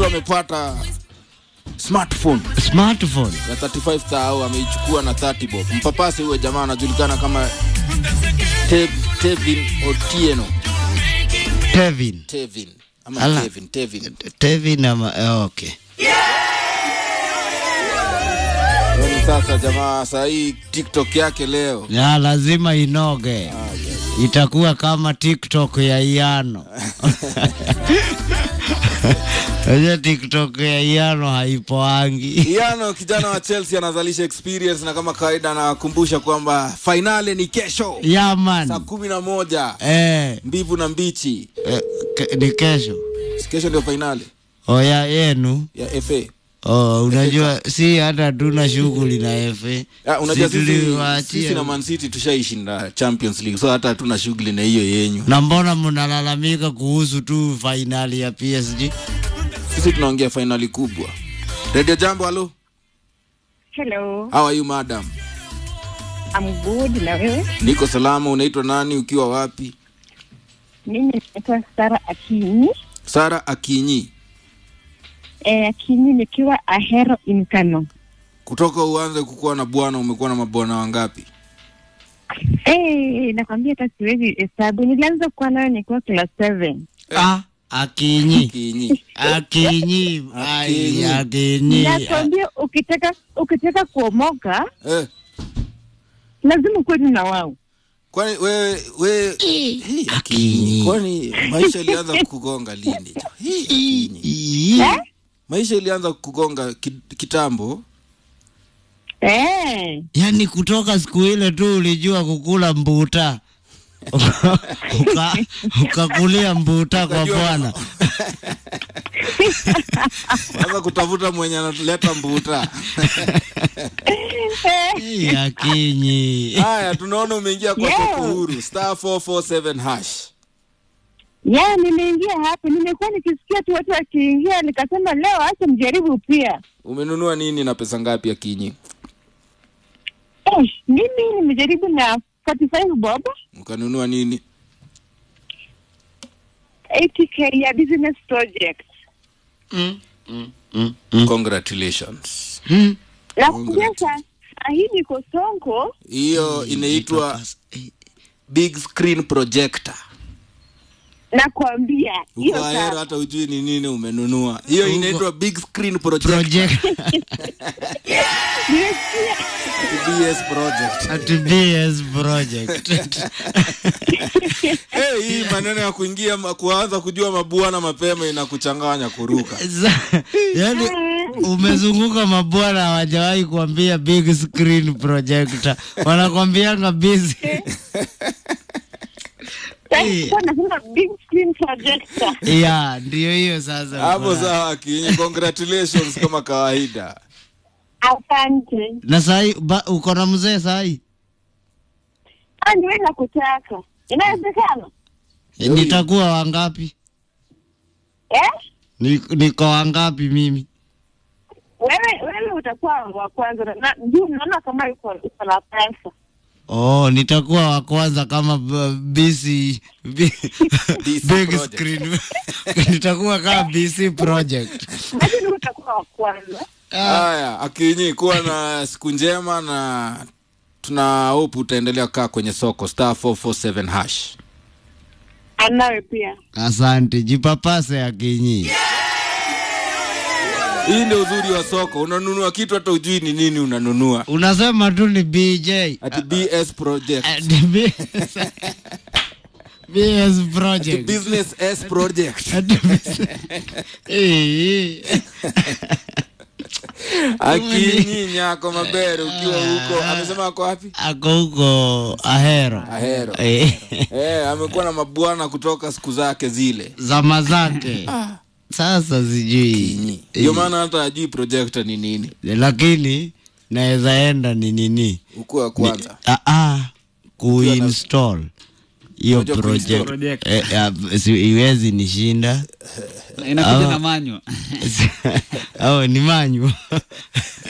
amepata smartphone smartphone ya 35000 ameichukua na 30 bob. Mpapasi huyo jamaa anajulikana kama Tev, Tevin Otieno. Tevin Tevin ama Ala. Tevin, Tevin. Tevin ama eh, okay Yaani sasa jamaa saa hii TikTok yake leo ya lazima inoge itakuwa kama tiktok ya iano Unajua tiktok ya iano haipoangi Iano kijana wa Chelsea anazalisha experience na kama kawaida anakumbusha kwamba fainali ni kesho saa yaman kumi na moja eh, mbivu na mbichi. eh, ke- ni kesho Si Kesho ndio fainali oya yenu ya FA. oh, unajua si hata tuna shughuli na FA Ah, unajua Si sisi, tuliwaachia. sisi na Man City tushaishinda Champions League so hata hatuna shughuli na hiyo yenyu. na mbona mnalalamika kuhusu tu fainali ya PSG Sisi tunaongea fainali kubwa. Radio Jambo, halo. Hello, How are you madam? I'm good. Na wewe? Niko salama. Unaitwa nani? Ukiwa wapi? Mimi naitwa Sara Akinyi. Sara Akinyi. Eh, Akinyi nikiwa Ahero in Kano. Kutoka uanze kukuwa na bwana, umekuwa na mabwana wangapi? Eh, nakwambia hata siwezi hesabu. Nilianza kuwa nayo nikiwa class 7. ah, akinyi Akinyi. akinyi ai, Akinyi. akinyi Nakwambia ukitaka ukitaka kuomoka Eh, lazima kuwe na wao. kwani wewe wewe Hii, Akinyi. Kwani maisha ilianza kukugonga lini? Hii, Akinyi. Ii. Maisha ilianza kukugonga ki- kitambo. Eh, yaani kutoka siku ile tu ulijua kukula mbuta Uka- ukakulia mbuta kwa Ukajua- bwana Anza kutafuta mwenye analeta mbuta. Ii, akinyi Haya, tunaona umeingia kwa Yeah. soko huru star 447 hash. ya nimeingia hapo, nimekuwa nikisikia tu watu wakiingia, nikasema leo acha mjaribu pia. Umenunua nini na pesa ngapi Akinyi? Eh, mimi nimejaribu na 45 bob Ukanunua nini? 80k ya business project. Mm, mm, mm, mm, Congratulations. mm. Nakuambia saa saa hii niko Sonko. Hiyo inaitwa big screen projector. Nakwambia hiyo Uko Ahero saa hata ujui ni nini umenunua. Hiyo Uko- inaitwa big screen projector. project nimesikia BS project. at BS project hey, hii maneno ya kuingia ma- kuanza kujua mabwana mapema inakuchanganya kuruka. Sa- yaani umezunguka mabwana hawajawahi kuambia big screen projector wanakwambianga busy sasa nasema big screen projector. ya ndio hiyo sasa Hapo uko na- sawa Akinyi, congratulations kama kawaida. Asante. na sahi ba- uko na mzee sahi Ah, niwe nakutaka. Inawezekana? nitakuwa wangapi Eh? Ni- niko wangapi mimi Wewe wewe utakuwa wa kwanza na- na juu naona kama uko uko na pesa. oh nitakuwa wa kwanza kama b- BC b- BC big project. screen nitakuwa kama BC project Lakini utakuwa wa kwanza. Haya, Akinyi, kuwa na siku njema na tuna hope utaendelea kukaa kwenye soko star 447 hash. Anawe pia. asante jipapase akinyi Hii ndio uzuri wa soko, unanunua kitu hata ujui ni nini unanunua. unasema tu ni BJ Ati BS project. Uh, the B- BS Ati project. business S project. Eh, Akinyi nyako mabere ukiwa huko, amesema ako wapi? ako huko Ahero. Ahero. Eh, Eh, amekuwa na mabwana kutoka siku zake zile. zama zake sasa sijui Kinyi. Ndio maana hata ajui projector ni nini. lakini naweza enda ni nini Ukuwa wa kwanza. Ah, ah, kuinstall hiyo Unajua kuinstall? project eh, ah, si- iwezi nishinda inakuja Ah. na manywa au ni manyu